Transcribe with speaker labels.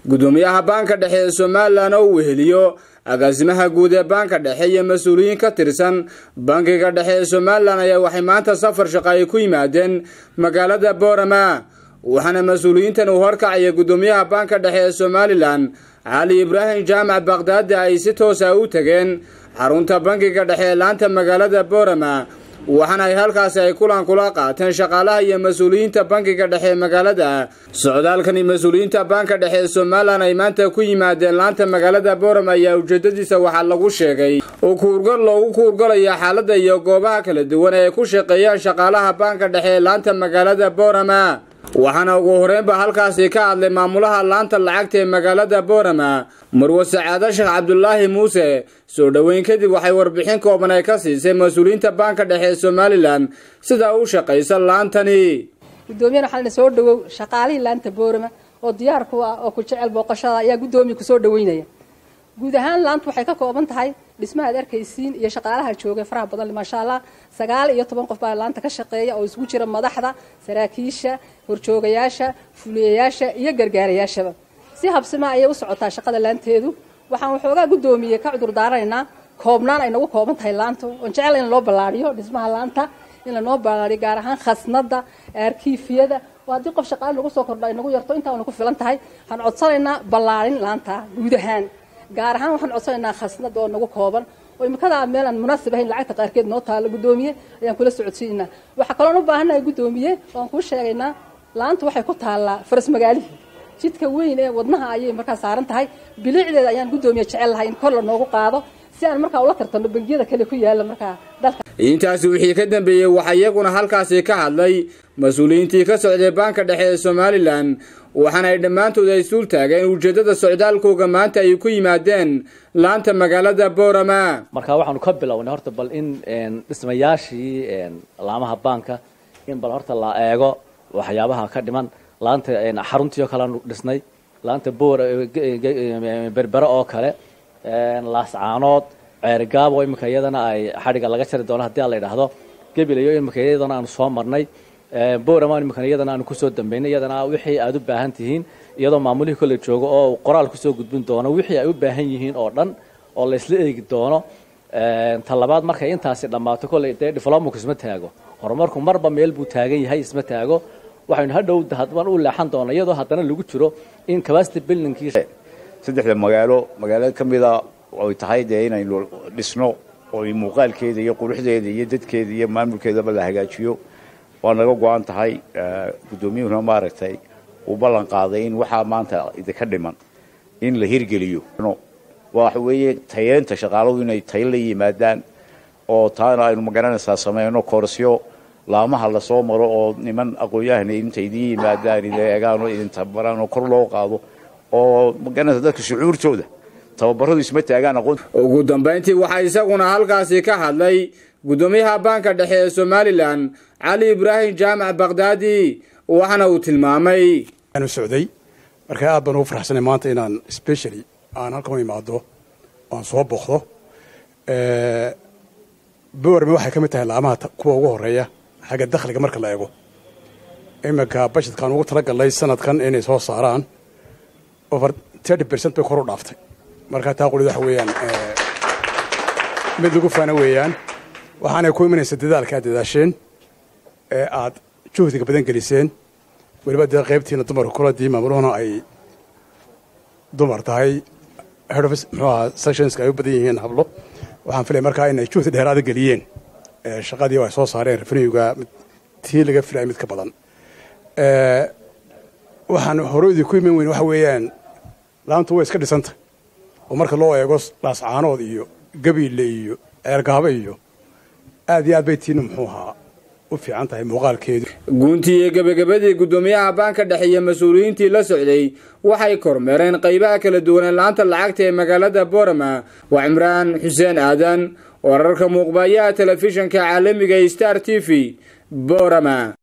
Speaker 1: gudoomiyaha baanka dhexe ee somalilan oo uu weheliyo agaasimaha guud ee baanka dhexe iyo mas-uuliyiin ka tirsan bankiga dhexe ee somalilan ayaa waxay maanta safar shaqo ay ku yimaadeen magaalada boorama waxaana mas-uuliyiintan uu horkacaya gudoomiyaha baanka dhexe ee somalilan cali ibraahim jaamac bakdaadi ay si toosa u tageen xarunta bankiga dhexe ee laanta magaalada boorama waxaana ay halkaasi ay kulan kula qaateen shaqaalaha iyo mas-uuliyiinta bankiga dhexe ee magaalada socdaalkani mas-uuliyiinta baanka dhexe ee somalilan ay maanta ku yimaadeen laanta magaalada boorama ayaa ujeedadiisa waxaa lagu sheegay oo kuurgal loogu kuurgalaya xaaladda iyo goobaha kala duwan ee ay ku shaqeeyaan shaqaalaha baanka dhexe ee laanta magaalada boorama waxaana ugu horeynba halkaasi ka hadlay maamulaha laanta lacagta ee magaalada boorama marwe sacaado sheekh cabdulaahi muuse soo dhoweyn kadib waxay warbixin kooban ay ka siisay mas-uuliyiinta baanka dhexe ee somalilan sida u shaqaysa laantani
Speaker 2: gudoomiyana waxaa soo dhawow shaqaalihii laanta boorama oo diyaar ku ah oo ku jecel booqashada ayaa guddoomiya kusoo dhaweynaya guud ahaan laantu waxay ka kooban tahay dhismaha ad arkaysiin iyo shaqaalaha jooga faraha badan maasha allah sagaal iyo toban qof baa laanta ka shaqeeya oo isugu jira madaxda saraakiisha horjoogayaasha fuliyayaasha iyo gargaarayaashaba si habsima ayay u socotaa shaqada laanteedu waxaan waxoogaa guddoomiye ka cudur daaranaynaa koobnaan ay nagu kooban tahay laantu oon jecel in loo ballaadhiyo dhismaha laanta in lanoo ballaadhiyo gaar ahaan khasnada arkiifiyada oo haddii qof shaqaale nagu soo kordho ay nagu yarto intaa wana ku filan tahay waxaan codsanaynaa ballaadhin laanta guud ahaan gaar ahaan waxaan codsanaynaa khasnada oo nagu kooban oo imikadaa meel aan munaasib ahayn lacagta qaarkeed noo taalo guddoomiye ayaan kula socodsiinaa waxaa kaloon u baahannahay guddoomiye waan kuu sheegaynaa laanta waxay ku taallaa faras magaalihii jidka weyn ee wadnaha ayay markaa saaran tahay bilicdeeda ayaan guddoomiye jecel lahay in kor la noogu qaado si aan markaa ula tartanno bangiyada kale ku yaala markaa dalka
Speaker 1: intaasi wixii ka dambeeyey waxaa iyaguna halkaasi ka hadlay mas-uuliyiintii ka socday baanka dhexe ee somalilan waxaana ay dhammaantood ay suul taageen ujeeddada socdaalkooga maanta ay ku yimaadeen laanta magaalada boorama
Speaker 3: marka waxaanu ka bilownay horta bal in dhismayaashii laamaha baanka in bal horta la eego waxyaabaha ka dhiman laanta xaruntii oo kale aanu dhisnay laanta boor berbere oo kale laascaanood ceerigaabo iminka iyadana ay xadhigga laga jari doono haddii a la yidhaahdo gebilayo iminka iyadana aanu soo marnay boorama iminkan iyadana aanu kusoo dambeynay iyadana wixii aad u baahan tihiin iyadoo maamulihii kolle joogo oo qoraal kusoo gudbin doono wixii ay u baahan yihiin oo dhan oo la isla eegi doono talabaad markay intaasi dhammaato kolley dee diflomaku isma taago horumarku marba meel buu taagan yahay isma taago waxaynu hadhow hadban u leexan doona iyadoo haddana lagu jiro in capacity buildingkii
Speaker 4: saddexda magaalo magaalo ka mida ay tahay dee inaynu dhisno oo muuqaalkeeda iyo quruxdeeda iyo dadkeeda iyo maamulkeedaba la hagaajiyo waa naga go-an tahay guddoomiyuhuna maaragtay uu ballan qaaday in waxaa maanta idinka dhiman in la hirgeliyo waxa weeye tayeenta shaqaaladu inay tayo la yimaadaan oo taana aynu magaranaysaa sameyno koorsyo laamaha lasoo maro oo niman aqoon-yahana inta idiin yimaadaan idin eegaan oo idin tababaraan oo kor loo qaado oo magaranaysa dadka shucuurtooda tababaradu isma taagaan aqoon
Speaker 1: ugu dambayntii waxaa isaguna halkaasi ka hadlay guddoomiyaha baanka dhexe ee somalilan cali ibraahim jaamac bakdaadi waxaana uu tilmaamay
Speaker 5: aanu socday markaa aad baan ugu faraxsanay maanta inaan specially aan halkan u imaado oan soo booqdo boorame waxay ka mid tahay laamaha kuwa ugu horeeya xagga dakhliga marka la eego iminka bashadkaan ugu talagalnay sanadkan inay soo saaraan over thirty percent bay kor u dhaaftay markaa taa qulid waxa weeyaan mid lagu faana weeyaan waxaanay ku imanaysa dadaalka aad dadaasheen ee aad juhdiga badan geliseen weliba dee qaybtiina dumarka kuladii maamuluhuna ay dumar tahay head office muxuu ahaa sectionska ay u badan yihiin hablo waxaan filaya markaa inay juhdi dheeraada geliyeen shaqadii ay soo saareen revenuega tii laga filaya mid ka badan waxaan horoydii ku iman weyn waxa weeyaan laantu way iska dhisantah oo marka loo eego laascaanood iyo gabiille iyo ceergaabo iyo aad iyo aad bay tiina muxuu ahaa u fiican tahay muuqaalkeedu
Speaker 1: guuntii iyo gebagabadii guddoomiyaha baanka dhexe iyo mas-uuliyiintii la socday waxay kormeereen qaybaha kala duwanee laanta lacagta ee magaalada boorama waa cimraan xuseen aadan wararka muuqbayaha telefishanka caalamiga star t v boorama